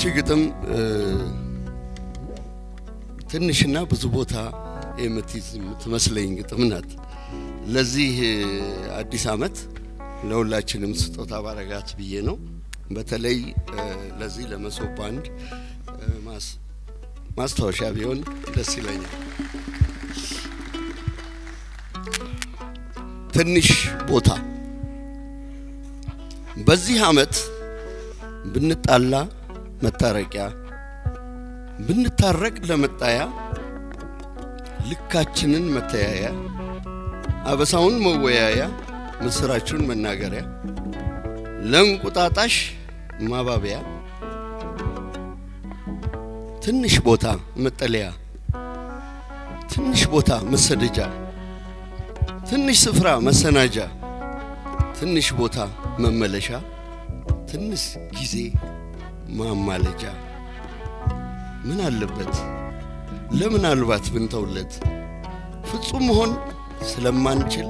ግጥም ትንሽና ብዙ ቦታ የምትይዝ የምትመስለኝ ግጥም ናት። ለዚህ አዲስ ዓመት ለሁላችንም ስጦታ ባረጋት ብዬ ነው። በተለይ ለዚህ ለመሶብ ባንድ ማስታወሻ ቢሆን ደስ ይለኛል። ትንሽ ቦታ በዚህ ዓመት ብንጣላ መታረቂያ ብንታረቅ ለመጣያ ልካችንን መተያያ አበሳውን መወያያ ምስራችሁን መናገሪያ ለእንቁጣጣሽ ማባቢያ ትንሽ ቦታ መጠለያ ትንሽ ቦታ መሰደጃ ትንሽ ስፍራ መሰናጃ ትንሽ ቦታ መመለሻ ትንሽ ጊዜ ማማለጃ ምን አለበት ለምናልባት ብንተውለት ፍጹም መሆን ስለማንችል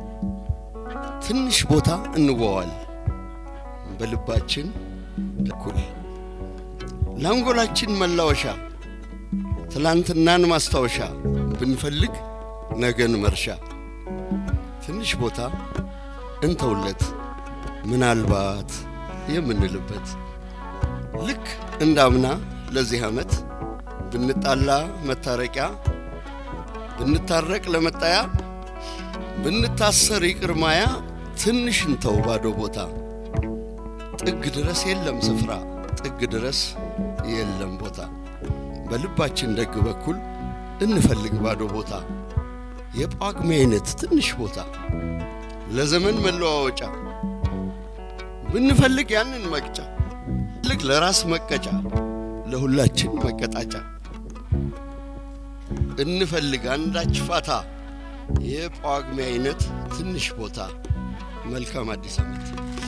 ትንሽ ቦታ እንዋዋል በልባችን እኩል ለአንጎላችን መላወሻ ትላንትናን ማስታወሻ ብንፈልግ ነገን መርሻ ትንሽ ቦታ እንተውለት ምናልባት የምንልበት ልክ እንዳምና ለዚህ ዓመት ብንጣላ መታረቂያ ብንታረቅ ለመጣያ ብንታሰር ይቅር ማያ ትንሽ እንተው ባዶ ቦታ ጥግ ድረስ የለም ስፍራ ጥግ ድረስ የለም ቦታ በልባችን ደግ በኩል እንፈልግ ባዶ ቦታ የጳጉሜ አይነት ትንሽ ቦታ ለዘመን መለዋወጫ ብንፈልግ ያንን መቅጫ ልክ ለራስ መቀጫ ለሁላችን መቀጣጫ እንፈልግ አንዳች ፋታ የጳጉሜ አይነት ትንሽ ቦታ። መልካም አዲስ ዓመት።